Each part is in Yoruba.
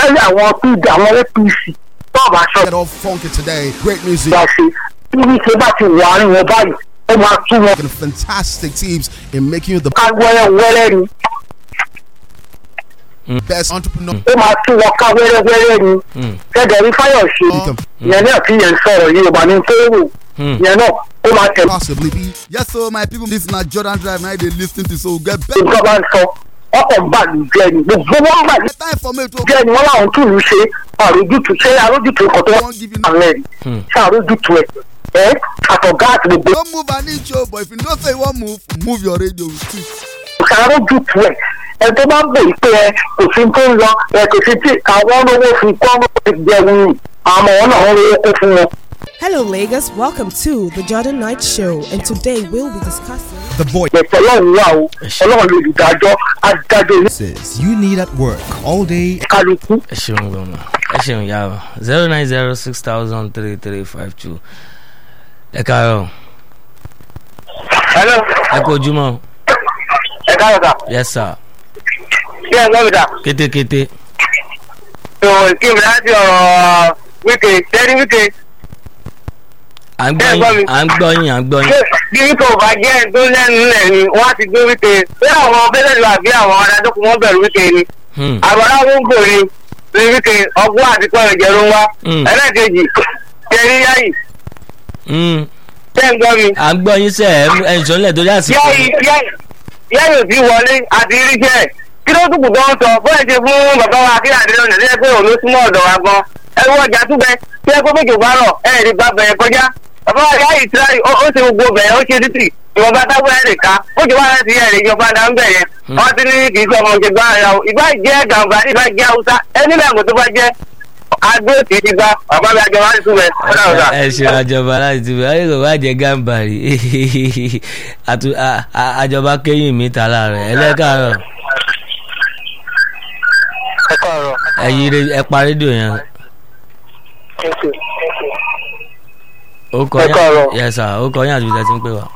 especially àwọn pd àwọn apc tó bá sọ Get all funky today. Great music. ìgbà ṣe tí wíṣẹ bá ti wà àárín wọn báyìí ó máa tún wọn And fantastic teams in making you the ká wẹ́rẹ́wẹ́rẹ́ ni best entrepreneur. ó máa tún wọn ká wẹ́rẹ́wẹ́rẹ́ ni gẹ́gẹ́ bí fáyọ̀ṣe yẹn náà fi yẹn sọ̀rọ̀ yìí ọba ní fẹ́rù yẹn náà ó máa tẹ̀ Possibly be. yes so my people this na jordan drive na i dey lis ten to so we get better nǹkan bá ń sọ ọkọ̀ ń bà lù jẹ́ ni gbogbo wọn bà lù time for me to jẹ́ ni wọ́n láwọn tún lù ṣe àrójútu ṣé àrójútu nǹkan tó wan give you wọ́n rẹ̀ ṣé àrójútu ẹ̀ ẹ́ àtọ̀gá àti gbogbo no move an inch o but if you know say you wan move move your radio too. ṣé àrójútu ẹ̀ ẹ tó bá ń bè pé ẹ kò sí tó ń lọ ẹ kò sí tí àwọn olówó fi kọ́ ọ́ ti jẹun àmọ́ wọn náà wọ́n lówó kó fún wọn. Hello, Lagos. Welcome to the Jordan Night Show, and today we'll be discussing. The voice. ẹ̀tọ́ ọlọ́run wà o ọlọ́run lè dájọ́ adájọ́ ní Says you need at work all day. kálukú. ẹ ṣeun gbọmọ ẹ ṣeun yàrá zero nine zero six thousand three three five two ẹ káàárọ̀ hello ẹ kú ojúmọ́ ẹ káyọ̀ sà yes sir ṣé ẹ gbọ́ mi sà. kétékété ìwọ̀n kí mi láti ọ̀rọ̀ wíkẹ̀ tẹ́rí wíkẹ̀ à ń gbọ́ Ẹ gbọ́ mi. yín à ń gbọ́ yín à ń gbọ́ yín bí wíkẹ̀ ò bá jẹ́ ẹni tó lẹ́nu lẹ̀ ni wọ́n á ti gbé wíkẹ̀ bí àwọn bẹ́lẹ̀lú àbí àwọn adájọ́kùn wọn bẹ̀rù wíkẹ̀ ni Hmm, àbọ̀dá wọ́ngò ni ní wíkẹ̀ ọgbọ́n àti pẹ̀lú ìjẹ̀rù wa Mm. ẹlẹ́ẹ̀kejì tẹ́rí yáyì hmm, tẹ́ ń gbọ́ mi à ń gbọ́ yín sẹ́ ẹ̀ ẹ̀ ìṣọ́lẹ̀ torí àsìkò yáyì yáyì yáyì ò sí wọlé àti iríṣẹ́ kí ló dùkù gan sọ bóyá ṣe fún bàbá wa kí àdéhùn ọ̀nà lẹ́yìn pé òun ló súnmọ́ ọ̀dọ̀ wa gan ẹ wọ ọjà túbẹ tí ẹ kó méjì bá rọ ẹ ẹ̀ lè gba bẹ̀rẹ̀ kọjá bàbá wa yáyì tíráyì ó ó ṣe gbogbo bẹ̀rẹ̀ ó ṣe títì ìwọ̀nba táwọn ẹ̀ lè ká ó jẹ́ wàhálà sí ẹ̀ lè jọba dá ń bẹ̀rẹ̀ wọ́n ti ní kì í sọ ọmọ òṣèlú ara o ìbá jẹ́ gàmbá ìbá jẹ́ haúsá ẹni lẹ́mọ̀ tó bá jẹ́ adó tì í ti gba bàbá mi àjọba ní túbẹ̀ ọ̀dà ọ̀dà. ẹ ṣe àjọba láti ti bẹ̀rẹ̀ ayé kò bá jẹ gàmbàrí Àtú- à- à- àjọba kẹ́yìn mi ta láàrẹ̀ ẹlẹ́kàárọ̀ ẹ káàárọ̀ ẹ yí re- ẹ pa rédíò yẹn ó kọ Ẹ káàárọ̀. yẹn yes sir ó kọ yẹn àti ìjà tí ń pè wá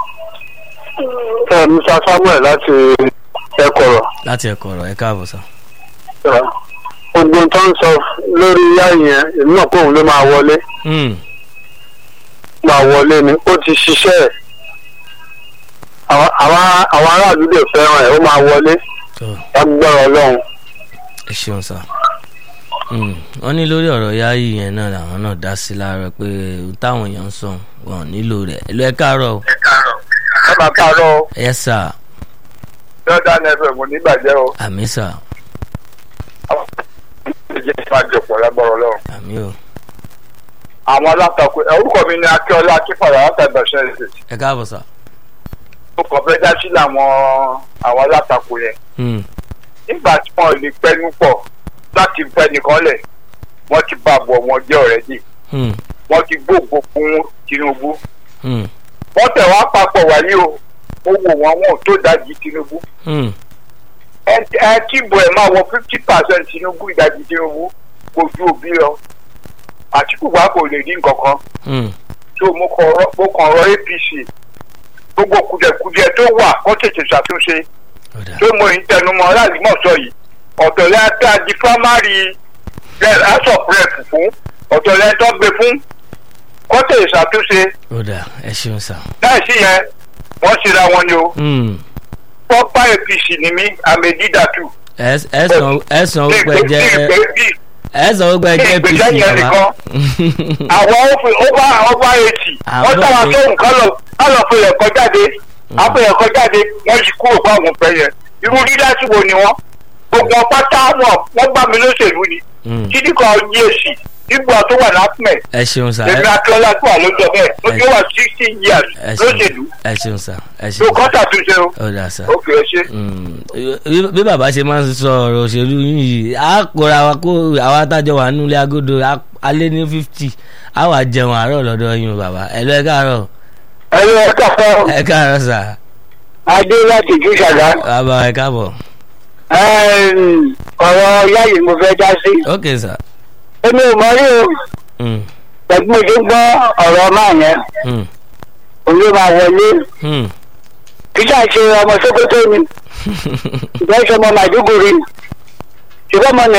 ẹ musa samuel láti ẹkọrọ láti ẹ̀kọ́ ọ̀rọ̀ ẹ káàbọ̀ sá. gbogbo tó ń sọ lórí yáyì yẹn èmi náà kóun ló máa wọlé Hmm, máa wọlé ni ó ti ṣiṣẹ́ ẹ̀ àwọn àwọn- àwọn aráàlú lè fẹ́ràn ẹ̀ ó máa wọlé tó lágbára ọlọ́run. ẹ ṣeun sá. Hmm, wọ́n ní lórí ọ̀rọ̀ yáyì yẹn náà làwọn náà dá sí láàárọ̀ pé ohun táwọn èèyàn ń sọ wọn ò nílò rẹ̀ ẹ lọ ẹ káàárọ̀ o. ẹ máa káàárọ̀ yes sir jordan fm onígbàjẹ́ o àmì sà ìjẹ́ ìfàjọpọ̀ lágbára ọlọ́run. àmì o àwọn alátakò ẹ orúkọ mi ni akíọlá akífàrà látàgbàṣẹ ẹsẹ ẹ káàbọ̀ sà. mo kàn fẹ́ dá sí làwọn àwọn alátakò yẹn Hmm, nígbà tí wọn ò lè pẹnu pọ̀ láti fẹ́ nìkan lẹ̀ wọ́n ti bá àbọ̀ wọn jẹ́ ọ̀rẹ́ dì hmm, wọ́n ti gbóògbó fún tinubu hmm, wọ́n tẹ̀ wá papọ̀ wáyé o ó wò wọ́n wọn ò tó dájú tinubu hmm, ẹ ẹ kíbo ẹ máa wọ fifty percent tinubu ìdajì tinubu kò ju òbí lọ àtìkù wa kò lè rí nǹkan kan hmm. tó mo kàn rọ mo kàn rọ apc gbogbo kùdẹ̀kùdẹ̀ tó wà kó tètè ṣàtúnṣe ọ̀dà tó mo ń tẹnumọ́ aláàlímọ̀sọ yìí ọ̀tọ̀ lẹ́yìn tá a di primary house of rep fún ọ̀tọ̀ lẹ́yìn tó gbé fún kó tètè ṣàtúnṣe ọ̀dà ẹ ṣeun sà. láì sí yẹn wọ́n ṣera wọn ni o Hmm, pọ́pá apc ni mí àmẹ́dídàtú. ẹ ẹ sàn ẹ sàn ó pẹ jẹ ẹ sàn ó pẹ jẹ apc ìgbésẹ̀ yẹn bàbá. àwọn òfin over over eighty Àwọn wọ́n tàwa òfin- sóhun kán lọ kán lọ fún ẹ̀kọ́ jáde àpò ẹ̀kọ́ jáde wọ́n ti kúrò fún àwọn ọ̀fẹ́ yẹn irú lílásì wo ni wọ́n gbogbo pátá wọn wọ́n gbà mí lóṣèlú ni Hmm, títí kan yé èsì nígbà tó wà lápẹ̀ ẹ ṣeun sà. lèmi ẹ- akíọ́lá tó wà lójọ bẹ́ẹ̀ lójú wà sixty years ẹ lóṣèlú ṣeun ẹ ṣeun sà ẹ tó ṣeun kọ́ sà. ṣàtúnṣe o ọ̀dà sà. ókè ẹ ṣe. Mm, bí- bí bàbá ṣe máa ń sọ ọ̀rọ̀ òṣèlú yìí á kóra wa kó àwa tájọ wà nílé agodo á- alẹ́ ní fifty á wà jẹun àárọ̀ lọ́dọ̀ yín o bàbá ẹ lọ ẹ káàárọ̀ ẹ lọ ẹ kàfọ́ ẹ káàárọ̀ sà adé láti jù ṣàgá bàbá ẹ káàbọ̀ ọ̀rọ̀ yáyì mo fẹ́ dá sí. ok sà. èmi ò mọ rí o Mm, pẹ̀lú mo ṣe ń gbọ́ ọ̀rọ̀ máa yẹn mm, òun ló máa wọlé mm. kí sáà ṣe ọmọ sókótó ni ìgbà ìṣọmọ màdúgùrì ṣùgbọ́n ọmọ